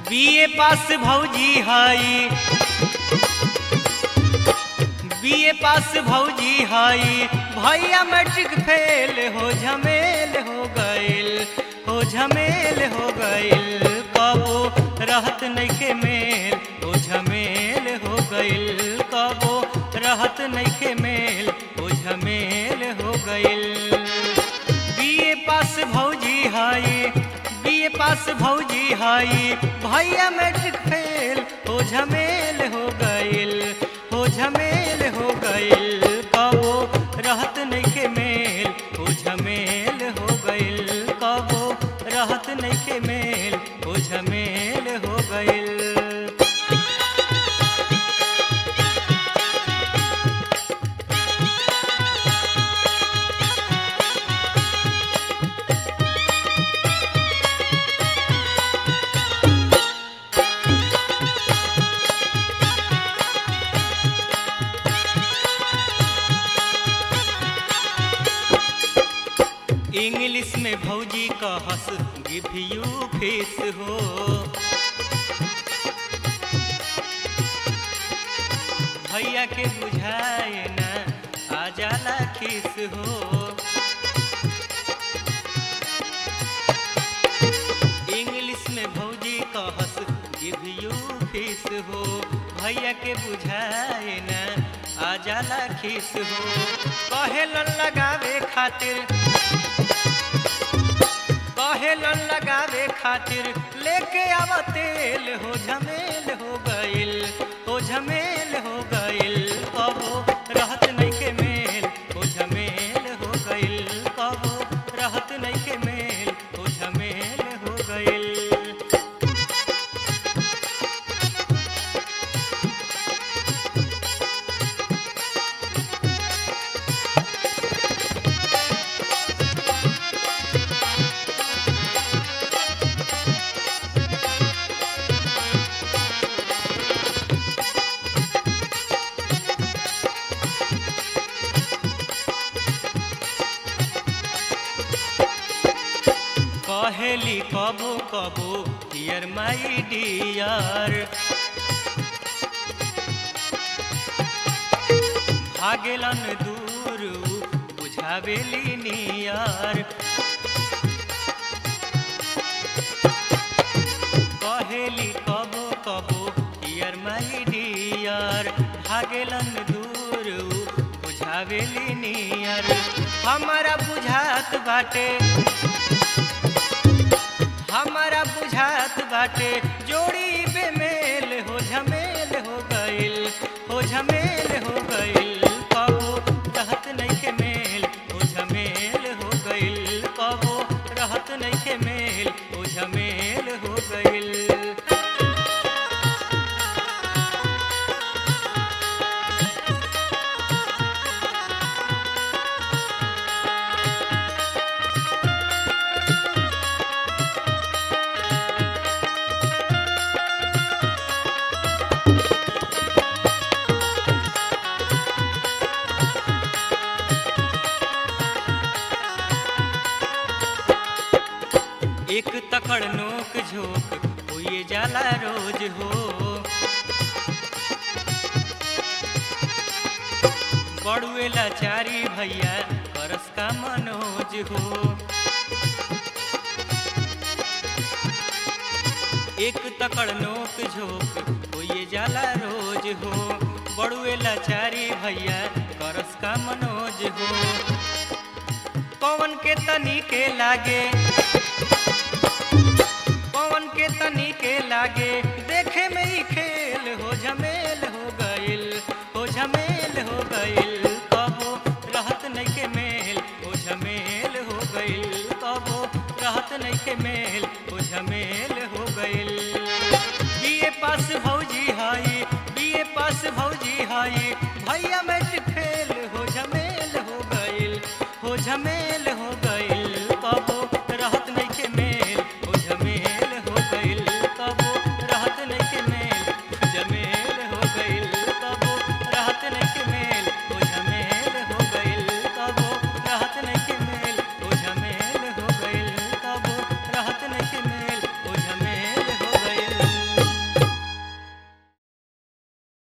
BA पास भौजी हई BA पास भौजी हई भैया मैट्रिक फेल हो झमेल हो गइल हो झमेल हो गइल कबो रहत नइखे मेल हो झमेल हो गइल कबो रहत नइखे मेल हो झमेल हो गइल बीए पास भौजी हई बीए पास भौजी हई भैया मैट्रिक फेल हो झमेल हो गइल हो झमेल हो गइल कबो रहत नइखे मेल हो झमेल हो गइल कबो रहत नइखे मेल हो झमेल हो गइल इंग्लिश में भौजी का हंस गिव यू फेस हो भैया के बुझाए ना आ जाला खिस हो इंग्लिश में भौजी का हंस गिव यू फेस हो भैया के बुझाए ना आ जाला खिस हो कहेलन लगावे खातिर कहेलन लगावे खातिर लेके आवा तेल हो झमेल हो गइल हो झमेल हो गइल कबो रहत नइखे मेल हो झमेल हो गइल कबो रहत नइखे मेल हो झमेल हो गइल कहेली कबो कबो डियर माई डियर भागेलन दूर बुझावेली नियर कहेली कबो कबो डियर माई डियर भागेलन दूर बुझावेली नियर हमारा बुझात बाटे हमारा बुझात बाटे जोड़ी बेमेल हो झमेल हो गइल हो झमेल हो गइल कबो रहत नइखे मेल हो झमेल हो गइल कबो रहत नइखे मेल हो झमेल हो गइल एक तकड़ नोक झोंक हुए जाला रोज हो बड़ुए लाचारी भैया करस का मनोज हो एक तकड़ नोक झोंक हुए जाला रोज हो बड़ुए लाचारी भैया करस का मनोज हो पवन के तनी के लागे पवन के तनी के लागे देखे में ही खेल हो झमेल हो गइल हो झमेल हो गइल कबो रहत नइखे मेल हो झमेल हो गइल कबो रहत नइखे मेल हो झमेल हो गइल बीए पास भौजी हई बीए पास भौजी हई भैया मैट्रिक फेल हो झमेल हो गइल हो झमेल